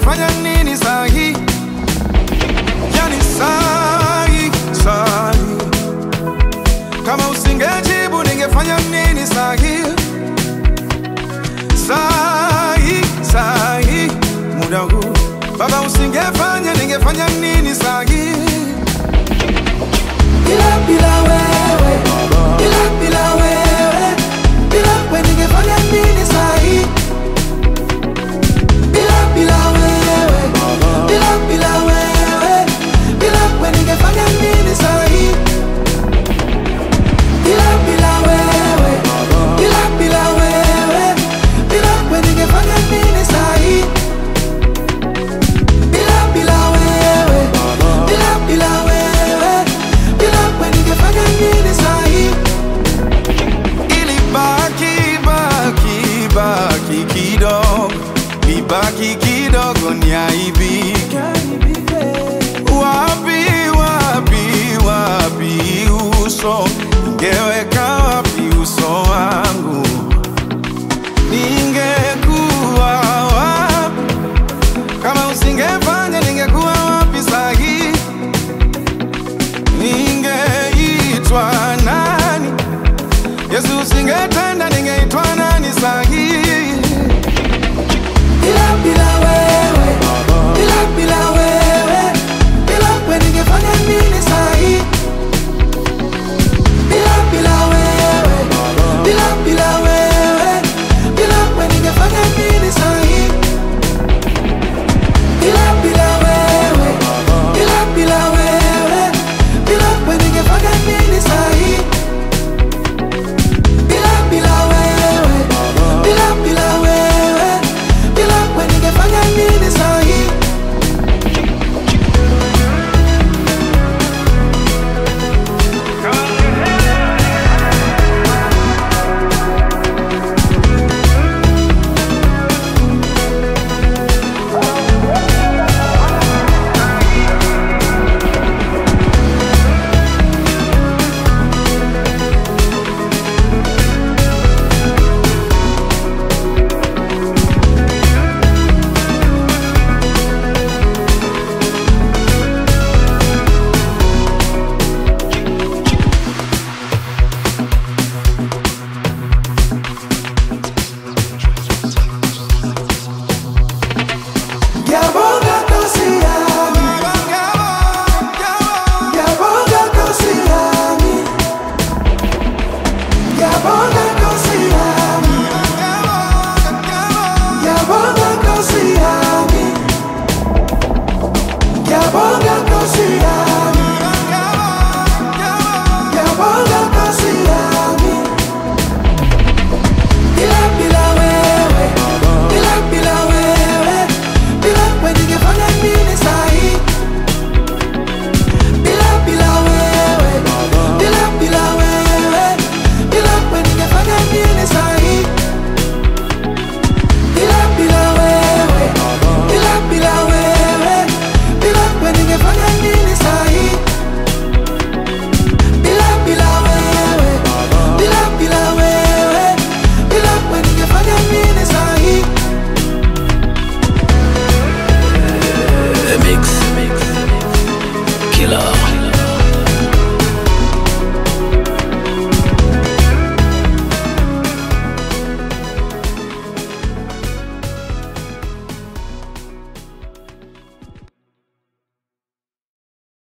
ningefanya nini sahi? Yani sahi, sahi. Kama usingejibu ningefanya nini sahi? Sahi, sahi. Muda huu Baba usingefanya ningefanya nini sahi? Bila bila wewe, bila bila wewe, bila wewe ningefanya nini sahi? Bila bila wewe, bila bila wewe, bila wewe ningefanya nini sahi? Bila bila wewe, bila bila wewe, bila wewe ningefanya nini sahi? Bila bila wewe, bila bila wewe, bila wewe ningefanya nini sahi? Ilibaki baki baki kidogo, ibaki kidogo niaibike. Wapi wapi wapi uso, ningeweka wapi uso wangu? Ningekuwa wapi kama usingefanya? Ningekuwa wapi sahi? Ningeitwa nani? Yesu usingetenda, ningeitwa nani sahi? Bila bila wewe, bila bila wewe, bila wewe ningefanya nini sahi? Bila bila wewe, bila bila wewe, bila wewe ningefanya nini sahi? Bila bila wewe, bila bila wewe, bila wewe ningefanya nini sahi? Bila bila wewe, bila bila wewe, bila wewe ningefanya nini sahi? Yabonga kosi yami, yabonga kosi yami, yabonga kosi yami, yabonga kosi yami, yabonga kosi yami, yabonga kosi yami. Bila bila wewe, bila bila wewe, bila wewe ningefanya nini sahi? Bila bila wewe, bila bila wewe, bila wewe ningefanya nini sahi? Bila bila wewe, bila bila wewe, bila wewe ningefanya nini sahi? Bila bila wewe, bila bila wewe, bila wewe ningefanya nini sahi? The Mix Killer